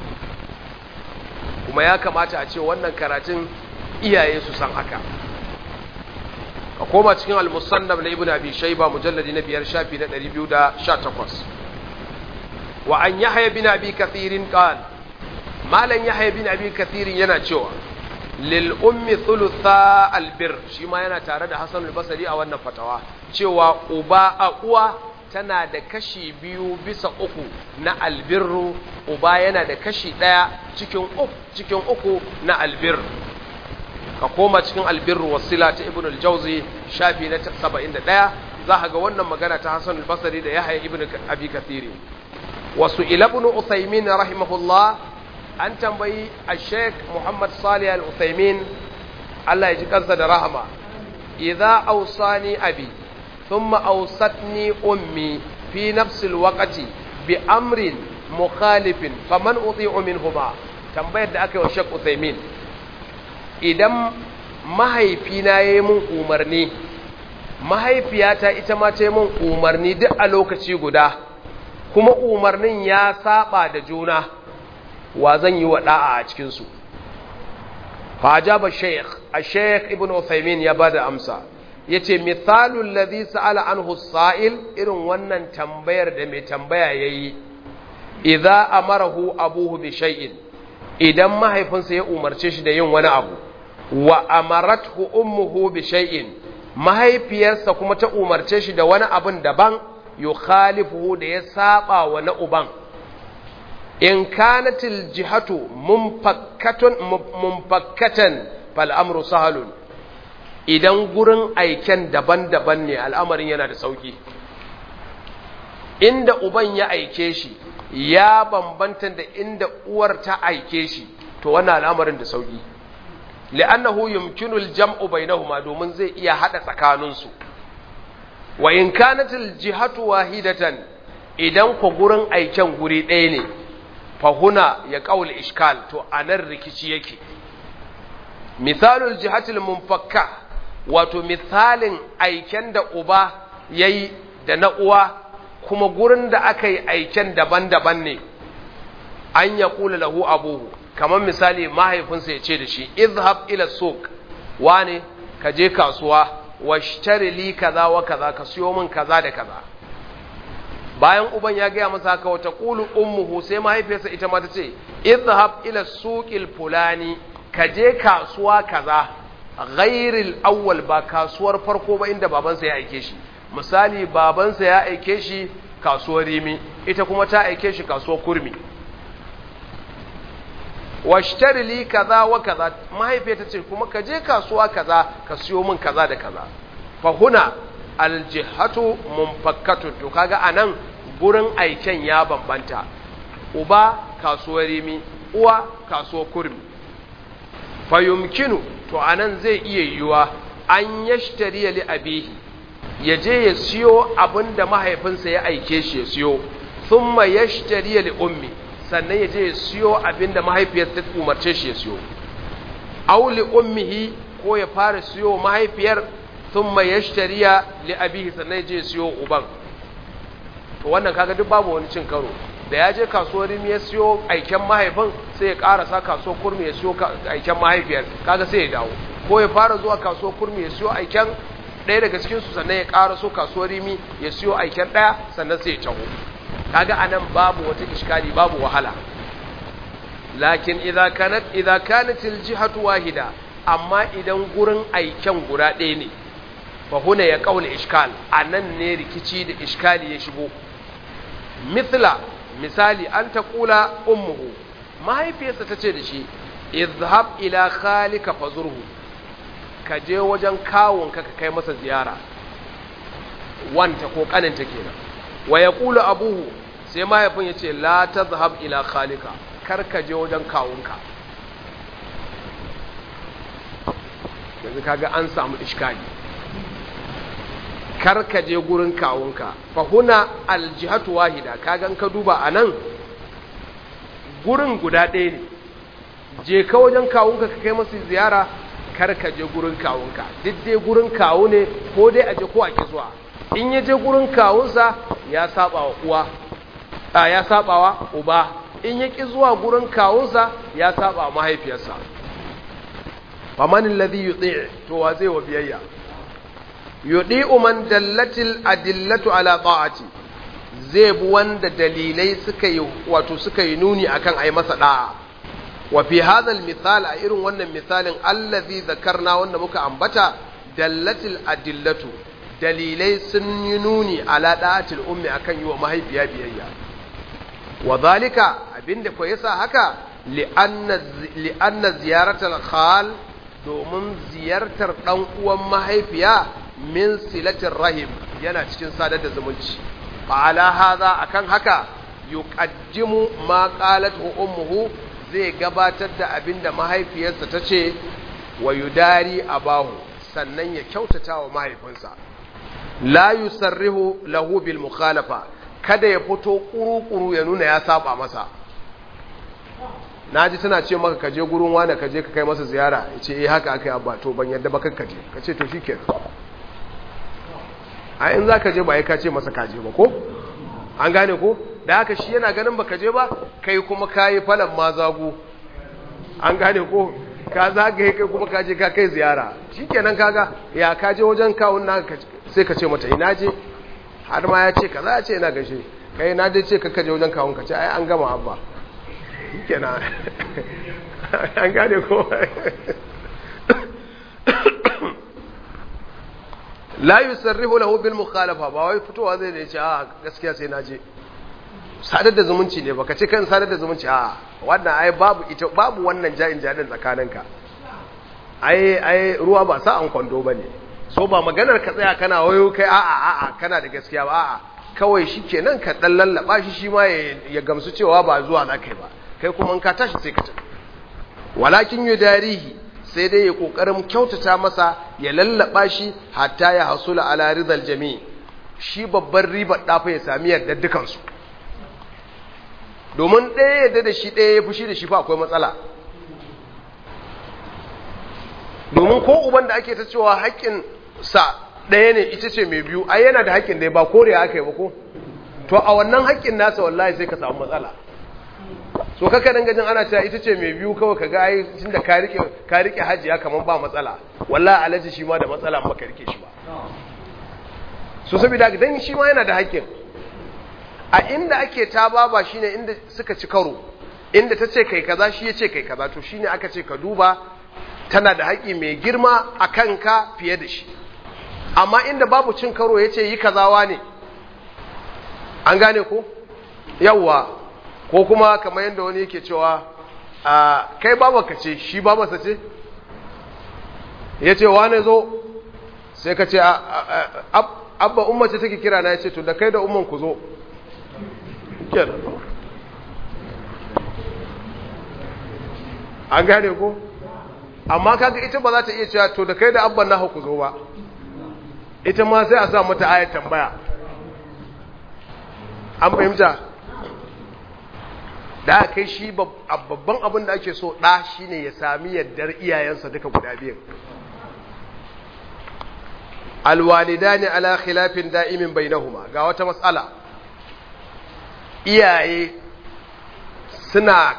kuma ya kamata a ce wannan karatun iyaye su san haka ka koma cikin al-musannaf na ibnu abi shayba mujalladi na biyar shafi na 218 wa an yahya bin abi kathirin qal malan yahya bin abi kathirin yana cewa lil ummi thulutha albir shi ma yana tare da hasan al-basri a wannan fatawa cewa uba a uwa tana da kashi biyu bisa uku na albirru uba yana da kashi ɗaya cikin uku cikin uku na albir ka koma cikin albirru wasila ta ibn al-jawzi shafi na 71 za ka ga wannan magana ta Hassan al-Basri da Yahya ibn Abi Kathiri wasu ila ibn Uthaymin rahimahullah an tambayi al-Sheikh Muhammad Salih al-Uthaymin Allah ya ji kansa da rahama idza awsani abi ثم أوصتني أمي في نفس الوقت بأمر مخالف فمن أطيع منهما tambayar da aka yi wa Sheikh Uthaymeen idan mahaifina ya yi mun umarni mahaifiyata ita ma ta yi mun umarni duk a lokaci guda kuma umarnin ya saba da juna wa zan yi wa da'a a cikinsu fa ajaba Sheikh a Sheikh Ibn Uthaymeen ya bada amsa ya ce misalun ladhi sa'ala anhu sa'il irin wannan tambayar da mai tambaya ya yi idza amarahu abuhu bi shay'in idan mahaifinsa ya umarce shi da yin wani abu wa amarathu ummuhu bi shay'in mahaifiyarsa kuma ta umarce shi da wani abun daban yukhalifuhu da ya saba wa na uban in kanatil jihatu munfakkatun munfakkatan fal amru sahalun idan gurin aiken daban-daban ne al'amarin yana da sauki inda uban ya aike shi ya bambanta da inda uwar ta aike shi to wannan al'amarin da sauki li'annahu yumkinu al-jam'u bainahuma domin zai iya hada tsakaninsu wa in kanatil jihatu wahidatan idan ku gurin aiken guri ɗaya ne fa huna ya qaul iskal to anan rikici yake misalul jihatil munfakka wato misalin aiken da uba yayi da na uwa kuma gurin da aka yi aiken daban-daban ne an ya kula lahu abuhu kamar misali mahaifinsa ya ce da shi izhab ila suq wane ka je kasuwa washtari li kaza wa kaza ka siyo min kaza da kaza bayan uban ya gaya masa haka wata qulu ummuhu sai mahaifiyarsa ita ma ta ce izhab ila suqil fulani ka je kasuwa kaza ghairil awwal ba kasuwar farko ba inda babansa ya aike shi misali babansa ya aike shi kasuwar rimi ita kuma ta aike shi kasuwar kurmi washtari li kaza wa kaza mahaifiyar ta ce kuma ka je kasuwa kaza ka siyo min kaza da kaza fa huna aljihatu munfakkatun to kaga anan gurin aiken ya bambanta uba kasuwar rimi uwa kasuwar kurmi fa yumkinu to anan zai iya yiwa an yashtari li abihi ya je ya siyo abin da mahaifinsa ya aike shi ya siyo sun ma ya shitariya li ummi sannan ya je ya siyo abin da mahaifiyar ta umarce shi ya siyo au li ummihi ko ya fara siyo mahaifiyar sun ma ya shitariya li abihi sannan ya je ya siyo uban to wannan kaga duk babu wani cin karo da ya je kasuwar rimi ya siyo aiken mahaifin sai ya karasa kasuwar kurmi ya siyo aiken mahaifiyar kaga sai ya dawo ko ya fara zuwa kasuwar kurmi ya siyo aiken ɗaya daga cikinsu sannan ya ƙara so kasuwar rimi ya siyo aiken ɗaya sannan sai ya taho kaga anan babu wata iskali babu wahala lakin idza kanat idza kanat aljihatu wahida amma idan gurin aiken guda ɗaya ne fa huna ya qaul iskal anan ne rikici da iskali ya shigo mithla misali an taqula ummuhu mahaifiyarsa tace da shi izhab ila khalika fazurhu ka je wajen kawunka ka kai masa ziyara wanta ko kaninta kenan wa ya kula abuhu sai mahaifin ya ce la ta zahab ila khalika kar ka je wajen kawunka yanzu kaga an samu iskali kar ka je gurin kawunka fa huna aljihatu wahida kaga ka duba anan gurin guda ɗaya ne je ka wajen kawunka ka kai masa ziyara kar ka je gurin kawunka duk dai gurin kawu ne ko dai aje ko a ki zuwa in ya je gurin kawunsa ya saba wa uwa a ya saba wa uba in ya ki zuwa gurin kawunsa ya saba wa mahaifiyarsa faman alladhi yuti to wa zai wa biyayya yudi man dallatil adillatu ala ta'ati zai bi wanda dalilai suka yi wato suka yi nuni akan ai masa da'a wa fi hadha misal a irin wannan misalin allazi zakarna wanda muka ambata dallatil adillatu dalilai sun yi nuni ala da'atil ummi akan yi wa mahaifiya biyayya wa zalika abinda ko yasa haka li'anna li'anna ziyaratal khal domin ziyartar dan uwan mahaifiya min silatir rahim yana cikin sadar da zumunci fa ala hadha akan haka yuqaddimu ma qalat ummuhu zai gabatar da abin da mahaifiyarsa ta ce wa yudari abahu sannan ya kyautata wa mahaifinsa la yusarrihu lahu bil mukhalafa kada ya fito kuru-kuru ya nuna ya saba masa naji tana ce maka kaje gurin wani kaje ka kai masa ziyara ya ce eh haka aka yi abba to ban yadda ba kaje ka ce to shikenan a in za ka je ba ya ka ce masa kaje ba ko an gane ko da haka shi yana ganin baka je ba kai kuma kayi falan ma zago an gane ko ka zagaye kai kuma ka je ka kai ziyara shikenan kaga ya ka je wajen kawun na sai ka ce mata ina je har ma ya ce kaza ya ce ina gaishe kai na dai ce ka je wajen kawun ka ce ai an gama abba shikenan an gane ko la yusarrihu lahu bil mukhalafa ba wai fitowa zai da ce a gaskiya sai na je sadar da zumunci ne baka ce kan sadar da zumunci a wannan ai babu ita babu wannan ja'in jadin tsakaninka ai ai ruwa ba sa an kwando bane so ba maganar ka tsaya kana wayo kai a'a a'a kana da gaskiya ba a'a kawai shikenan ka dan lallaba shi shi ma ya gamsu cewa ba zuwa za kai ba kai kuma in ka tashi sai ka tafi walakin yudarihi sai dai ya kokarin kyautata masa ya lallaba shi hatta ya hasula ala ridal jami' shi babban ribar dafa ya sami yardar dukansu domin ɗaya yadda da shi ɗaya ya fushi da shi fa akwai matsala domin ko uban da ake ta cewa haƙƙin sa ɗaya ne ita ce mai biyu ai yana da haƙƙin da ba koriya aka yi ba ko to a wannan haƙƙin nasa wallahi sai ka samu matsala so kaka dan gajin ana cewa ita ce mai biyu kawai ka ga ai tunda ka rike ka rike hajiya kaman ba matsala wallahi alaji shi ma da matsala ba ka rike shi ba so saboda dan shi ma yana da haƙƙin a inda ake ta baba shine inda suka ci karo inda ta ce kai kaza shi ya ce kai kaza to shine aka ce ka duba tana da haƙi mai girma a kanka fiye da shi amma inda babu cin karo ya ce yi kazawa ne an gane ko yawwa ko kuma kamar yadda wani yake cewa a kai babaka ce shi babarsa ce ya ce wane zo sai ka ce abba umar ce take kira na ya ce to da kai da umar ku zo kenan an gane ko amma kaga ita ba za ta iya cewa to da kai da abban na ku zo ba ita ma sai a sa mata ayat tambaya an fahimta da kai shi babban abin da ake so ɗa shine ya sami yaddar iyayensa duka guda biyan alwalidani ala khilafin da'imin bainahuma ga wata matsala iyaye suna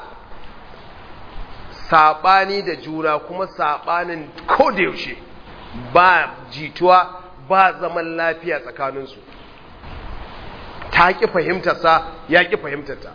saɓani da juna kuma saɓanin yaushe ba jituwa ba zaman lafiya tsakaninsu ta ƙi fahimtarsa ya ƙi fahimtarta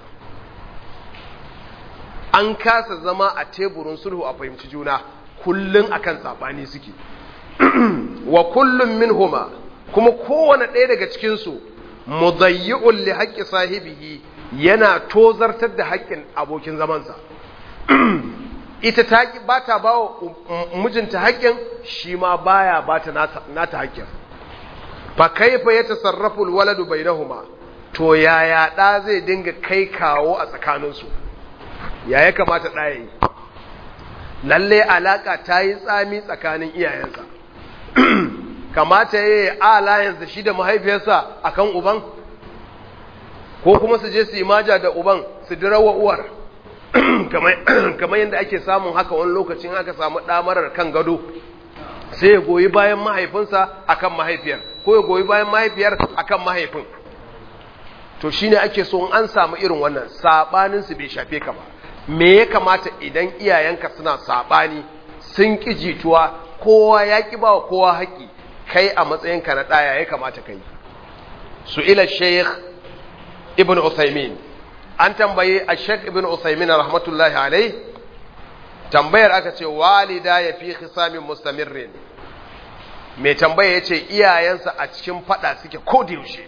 an kasa zama a teburin sulhu a fahimci juna kullum akan saɓani suke wa kullum min huma kuma kowane ɗaya daga cikinsu mudayyi'un li haƙƙi sahibihi yana tozartar da haƙƙin abokin zamansa ita ta ba ta ba wa mijinta haƙƙin shi ma baya ba ta nata haƙƙin fa kaifa ya tasarrafu alwaladu bainahuma to yaya ɗa zai dinga kai kawo a tsakaninsu ya ya kamata ɗa yayi lalle alaka ta yi tsami tsakanin iyayensa kamata ya yi alliance da shi da mahaifiyarsa akan uban ko kuma su je su yi maja da uban su dirawa uwar kamar yadda ake samun haka wani lokacin aka samu ɗamarar kan gado sai ya goyi bayan mahaifinsa akan mahaifiyar ko ya goyi bayan mahaifiyar akan mahaifin to shine ake so an samu irin wannan sabanin su bai shafe ka ba me ya kamata idan iyayenka suna sabani sun ki jituwa kowa ya ki ba kowa haƙi kai a matsayinka na ɗaya ya kamata kai su ila sheikh ibn Uthaymin an tambaye a Sheikh Ibn Uthaymin rahmatullahi alai tambayar aka ce walida ya fi khisamin mustamirrin mai tambaya ya ce iyayensa a cikin fada suke yaushe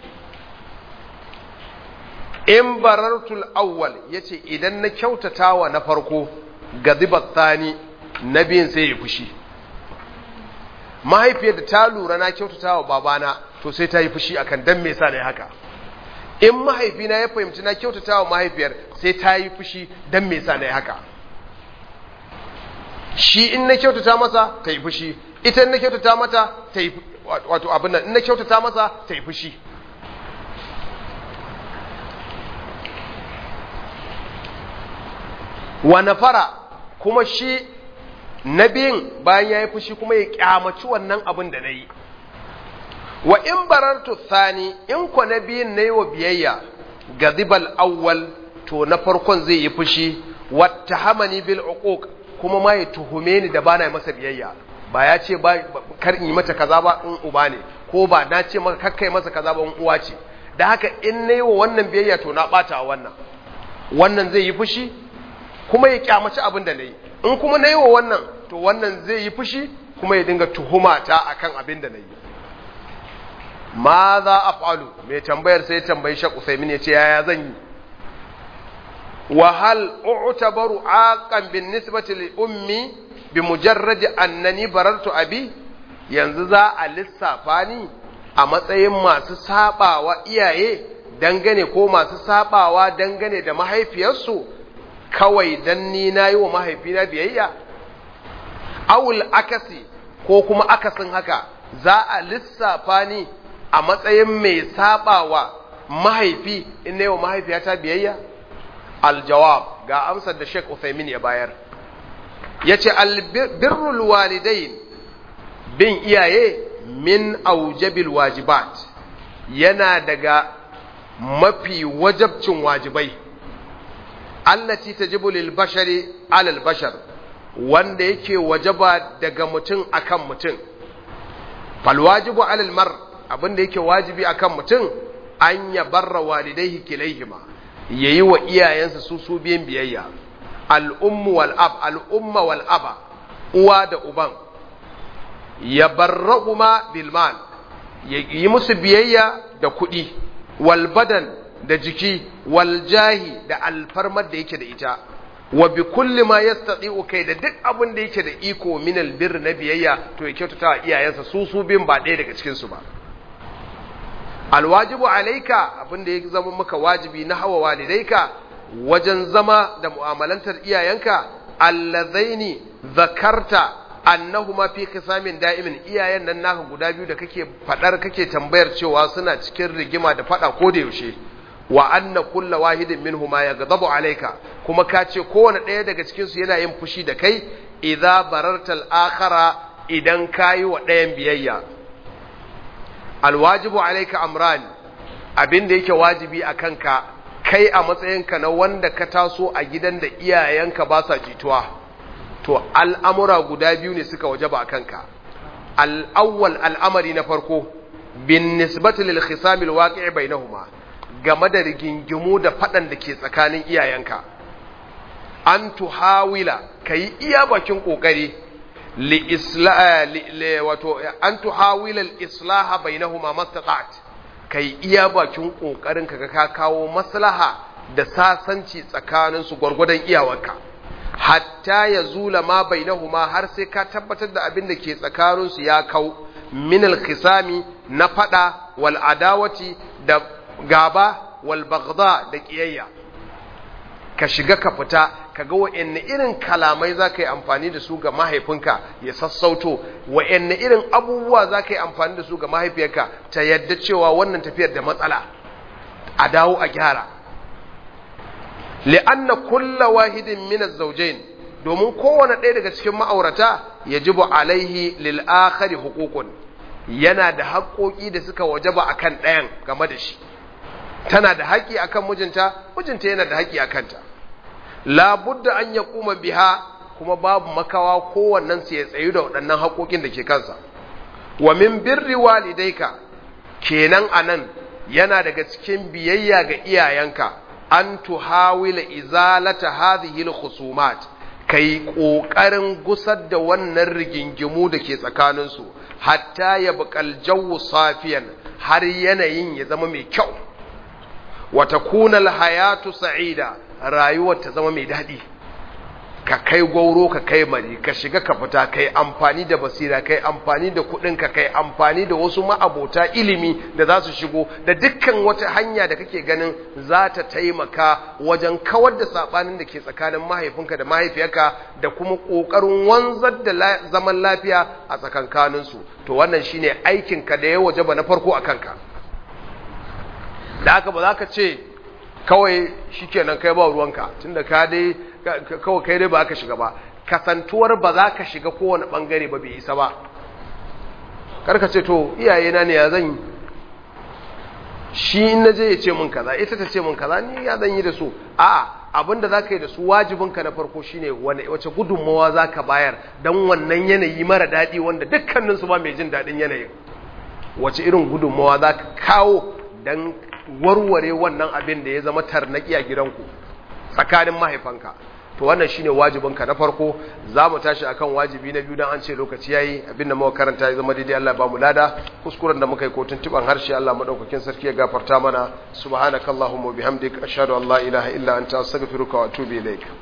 in barartul awwal ya ce idan na kyautata wa na farko gazibar tsani na biyun sai ya fushi mahaifiyar da ta lura na kyautata wa babana to sai ta yi fushi akan dan me sa ne haka in mahaifina ya fahimci na kyautata wa mahaifiyar sai ta yi fushi don me sa na yi haka shi in na kyautata masa ta yi fushi ita in na kyautata mata ta yi wato abin nan in na kyautata masa ta yi fushi wa nafara kuma shi na biyun bayan ya yi fushi kuma ya kyamaci wannan abin da na yi wa in barartu thani in ko na biyun na yi wa biyayya gazibal awwal to na farkon zai yi fushi wata hamani bil uquq kuma ma ya tuhume ni da bana masa biyayya ba ya ce ba kar in yi mata kaza ba in uba ne ko ba na ce maka kakkai masa kaza ba in uwa ce da haka in na yi wa wannan biyayya to na bata a wannan wannan zai yi fushi kuma ya kyamaci abin da na yi in kuma na yi wa wannan to wannan zai yi fushi kuma ya dinga tuhuma ta akan abin da na yi ma za a falu mai tambayar sai tambayi shak usaimin ya ce yaya zan yi wa hal u'tabaru aqan bin nisbati li ummi bi mujarrad annani barartu abi yanzu za a lissafa ni a matsayin masu sabawa iyaye dangane ko masu sabawa dangane da mahaifiyarsu kawai dan ni nayi wa mahaifina biyayya awul akasi ko kuma akasin haka za a lissafa ni a matsayin mai sabawa mahaifi in na yi wa mahaifiyata biyayya aljawab ga amsar da Sheikh Uthaymin ya bayar yace albirrul walidain bin iyaye min aujabil wajibat yana daga mafi wajabcin wajibai allati tajibu lil bashari alal bashar wanda yake wajaba daga mutum akan mutum fal wajibu alal mar abinda yake wajibi akan mutum an ya barra walidaihi kilaihima yayi wa iyayensa su su biyan biyayya al'ummu wal ab al'umma wal aba uwa da uban ya barrahuma bil mal ya yi musu biyayya da kuɗi wal badan da jiki wal jahi da alfarmar da yake da ita wa bi kulli ma yastati'u kai da duk abin da yake da iko min albir na biyayya to ya kyautata wa iyayensa su su bin ba ɗaya daga cikin su ba alwajibu alaika abin da ya zama maka wajibi na hawa walidaika wajen zama da mu'amalantar iyayenka allazaini zakarta annahuma fi qisamin da'imin iyayen nan naka guda biyu da kake fadar kake tambayar cewa suna cikin rigima da fada ko da yaushe wa anna kulla wahidin minhuma yaghdabu alayka kuma ka ce kowane ɗaya daga cikin su yana yin fushi da kai idza barartal akhara idan kayi wa ɗayan biyayya alwajibu alayka amran abin da yake wajibi a kanka kai a matsayinka na wanda ka taso a gidan da iyayenka ba sa jituwa to al'amura guda biyu ne suka wajaba a kanka al'awwal al'amari na farko bin nisbatu lil khisamil waqi'i bainahuma game da rigingimu da fadan da ke tsakanin iyayenka an tuhawila kai iya bakin kokari li isla li wato an tuhawila al islaha bainahuma mastata'at kai iya bakin kokarin ka ka kawo maslaha da sasanci tsakanin su gwargwadon iyawarka hatta ya zula ma bainahuma har sai ka tabbatar da abin da ke tsakanin su ya kau min al-khisami na fada wal adawati da gaba wal baghdha da kiyayya ka shiga ka fita ka ga wa'anne irin kalamai za ka yi amfani da su ga mahaifinka ya sassauto wa'anne irin abubuwa za ka yi amfani da su ga mahaifiyarka ta yadda cewa wannan tafiyar da matsala a dawo a gyara li'anna kulla wahidin min az-zawjayn domin kowane ɗaya daga cikin ma'aurata yajibu alaihi lil akhari huququn yana da haƙoƙi da suka wajaba akan ɗayan game da shi tana da haƙi akan mijinta mijinta yana da haƙi akan ta la budda an yaquma biha kuma babu makawa kowannen su ya tsayu da waɗannan haƙoƙin da ke kansa wa min birri walidayka kenan anan yana daga cikin biyayya ga iyayenka an tuhawila izalata hadhihi al-khusumat kai kokarin gusar da wannan rigingimu da ke tsakanin su hatta ya buƙal jawu safiyan har yanayin ya zama mai kyau wa takuna al-hayatu sa'ida rayuwar ta zama mai daɗi ka kai gauro ka kai mari ka shiga ka fita kai amfani da basira kai amfani da kuɗin ka kai amfani da wasu ma'abota ilimi da za su shigo da dukkan wata hanya da kake ganin za ta taimaka wajen kawar da saɓanin da ke tsakanin mahaifinka da mahaifiyarka da kuma ƙoƙarin wanzar da zaman lafiya a tsakankaninsu to wannan shine aikinka da ya wajaba na farko a kanka da haka ba za ka ce kawai shikenan kai ba ruwanka tunda ka dai kawai kai dai ba ka shiga ba kasantuwar ba za ka shiga kowane bangare ba bai isa ba karka ce to iyayena ne ya zan yi shi in na je ya ce mun kaza ita ta ce mun kaza ni ya zan yi da su a abinda za ka yi da su wajibinka na farko shine wace gudunmawa za ka bayar don wannan yanayi mara daɗi wanda dukkaninsu ba mai jin daɗin yanayin wace irin gudunmawa za ka kawo don warware wannan abin da ya zama tarnaki a gidanku tsakanin mahaifanka to wannan shine wajibin ka na farko za mu tashi akan wajibi na biyu dan an ce lokaci yayi abinda muka karanta ya zama daidai Allah ba mu lada kuskuren da muka yi ko tuntuban harshe Allah madaukakin sarki ya gafarta mana subhanakallahumma bihamdika ashhadu an la ilaha illa anta astaghfiruka wa atubu ilaik